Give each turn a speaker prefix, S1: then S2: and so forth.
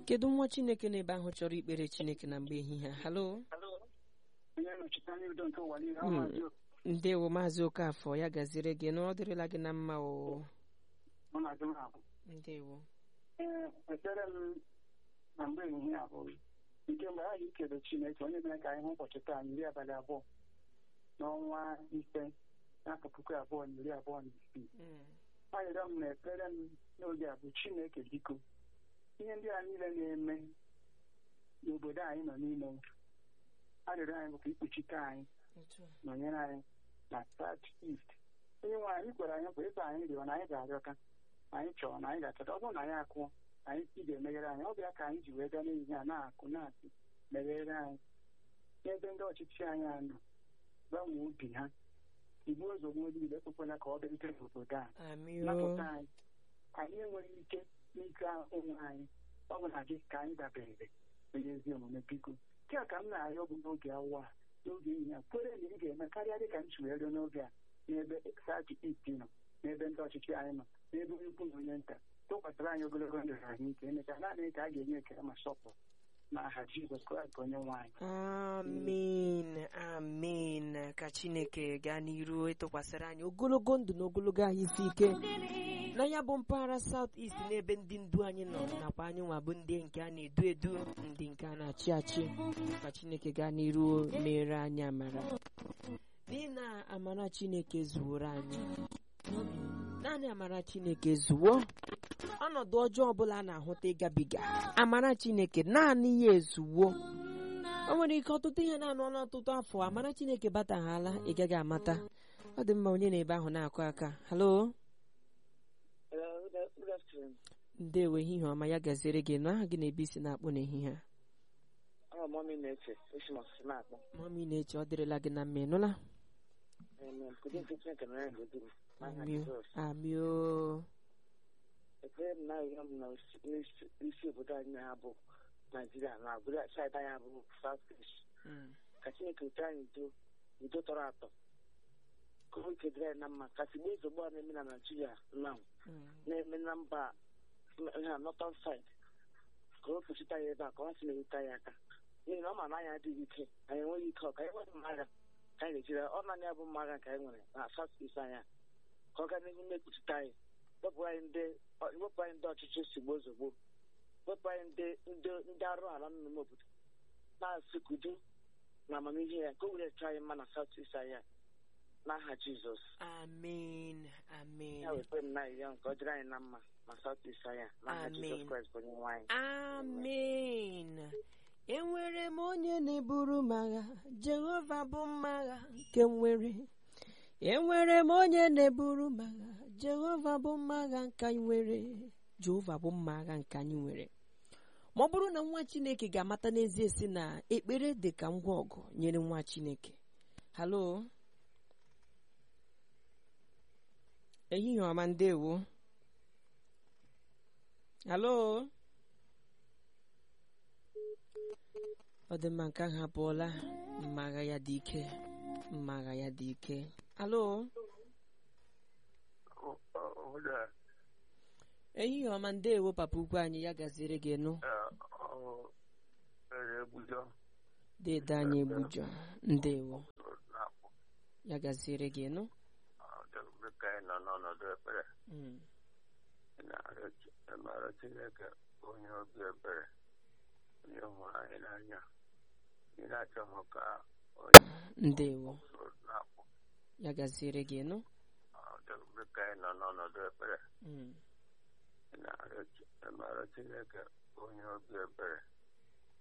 S1: kedu nwa chineke n'ebe ahụ chọrọ ikpere chineke na mgbe ehihie a? halo
S2: onye nnọchite anya udo nke ụwa niile
S1: Mm.
S2: amazi
S1: ndewo maazị okafọ ya gaziri gị na ọ dịrịla gị na mma o
S2: ọ na-adị m ahụ
S1: ndewo
S2: ee ekpere m na mgbe ehihie a bụ nke mgbe anyị ikele chineke onye mere ka anyị hụ ụbọchị taa iri abalị abụọ n'ọnwa ise n'afọ puku abụọ na iri abụọ na isii arịrịọ m na ekpere m n'oge a bụ chineke biko ihe ndị a niile na-eme n'obodo anyị nọ n'ime arịrịọ anyị bụ ka ikpuchite anyị nọnyere anyị na south east onye nwe anyị kwere anyị bụ ịkpa anyị rịọ na anyị ga-arịọta anyị chọrọ na anyị ga-achọta ọ bụrụ na anyị akụọ anyị ị ga-emeghere anyị ọ bịa ka anyị ji wee gaa n'ehihie a na-akụ na-asị meghere anyị n'ebe ndị ọchịchị anyị a nọ gbanwee obi ha igbuo ozugbo niile ekwekwela ka ọ bịarute n'obodo a
S1: amio
S2: napụta anyị anyị enweghị ike n'ike onwe anyị ọ bụ na gị ka anyị dabere onye ezi omume biko nke a ka m na-arịọ bụ n'oge awa a n'oge ehihie a kwere na ị ga-eme karịa dị ka m si wee rịọ n'oge a n'ebe sachi iti nọ n'ebe ndị ọchịchị anyị nọ n'ebe onye ukwu na onye nta tụkwasịrị anyị ogologo ndụ na ahụike emechaa naanị ka a ga-enye ekele ma sọpụrụ n'aha Jizọs Kraịst bụ onye nwe anyị
S1: amen amen ka chineke gaa n'iru ịtụkwasịrị anyị ogologo ndụ na ogologo ahụ isi ike na ya bụ mpaghara south east n'ebe ndị ndu anyị nọ nakwa anyị nwa bụ ndị nke a na-edu edu ndị nke a na-achị achị ka chineke gaa n'iru mere anyị amara n'ihi na amara chineke zuworo anyị naanị amara chineke zuwo ọnọdụ ọjọọ ọbụla a na-ahụta ịgabiga amara chineke naanị ya ezuwo o nwere ike ọtụtụ ihe na-anụ ọnụ ọtụtụ afọ amara chineke bataghala ị gaghị amata ọ dị mma onye na-ebe ahụ na-akụ aka halo ndewo ehihie ọma ya gaziere gị nụ aha gị na-ebe isi na-akpụ n'ehihie a
S3: Ọ mọmị na-eche esi m ọsịsị na-akpọ
S1: mama ị na-eche ọ dịrịla gị na mma ịnụla
S3: Amen. Kudu nke Chineke nọrọ ya n'okpuru n'aha
S1: amio
S3: Jizọs.
S1: amio
S3: Ekpere m na-arịọ m na isi- n'isi- isi obodo anyị na bụ Naijiria na obodo saịdị anyị bụ South East.
S1: Mm.
S3: Ka Chineke wete anyị udo udo tọrọ atọ. Ka o weke dịrị anyị na mma ka tigbuo ozugbo a na-eme na Naijiria na
S1: Mm.
S3: na-eme na mba ha northern side ka o kpuchite anyị ebe a ka ọ sị na-ewute anyị aka n'ihi na ọ ma na anyị adịghị ike anyị enweghị ike ọ ka anyị nwere mma agha ka anyị ga-ejiri ọ naanị ya bụ mma agha nke anyị nwere na south east anya ka ọ gaa n'ihu na-ekpuchite anyị wepụ anyị ndị ọ- wepụ anyị ndị ọchịchị sigbo ozugbo wepụ anyị ndị ndị ndị arụ ala nọ n'ime obodo na-asị ka udo na amamihe ya ka o were chọọ anyị mma na south east anya n'aha jizọs
S1: amen amen
S3: ya wekwe m na ya nke ọ dịrị anyị na mma na south east anya n'aha
S1: Amen.
S3: jizọs kraịst bụ onye nwe anyị
S1: amen enwere m onye na-eburu m agha jehova bụ mma agha nke m nwere enwere m onye na-eburu m agha jehova bụ mma agha nke anyị nwere jehova bụ mma agha nke anyị nwere ma ọ bụrụ na nwa chineke ga-amata n'ezie si na ekpere dị ka ngwa ọgụ nyere nwa chineke halo ehihie ọma ndewo halo ọ dị mma nke ahụ apụọla mma agha ya dị ike mma agha ya dị ike alo ehihie ọma ndewo papa ukwu anyị ya gaziere gị nụ dede anyị egbujọ ndewo ya gaziere gị nụ
S4: dịka anyị nọ n'ọnọdụ ekpere
S1: Mm,
S4: na-arịọ Chineke onye obi ebere onye hụrụ anyị n'anya ị na-achọghị ka onye
S1: ndewo
S4: soro na-akpọ
S1: ya gaziere gị nụ
S4: dịka anyị nọ n'ọnọdụ ekpere
S1: Mm,
S4: na-arịọ Chineke onye obi ebere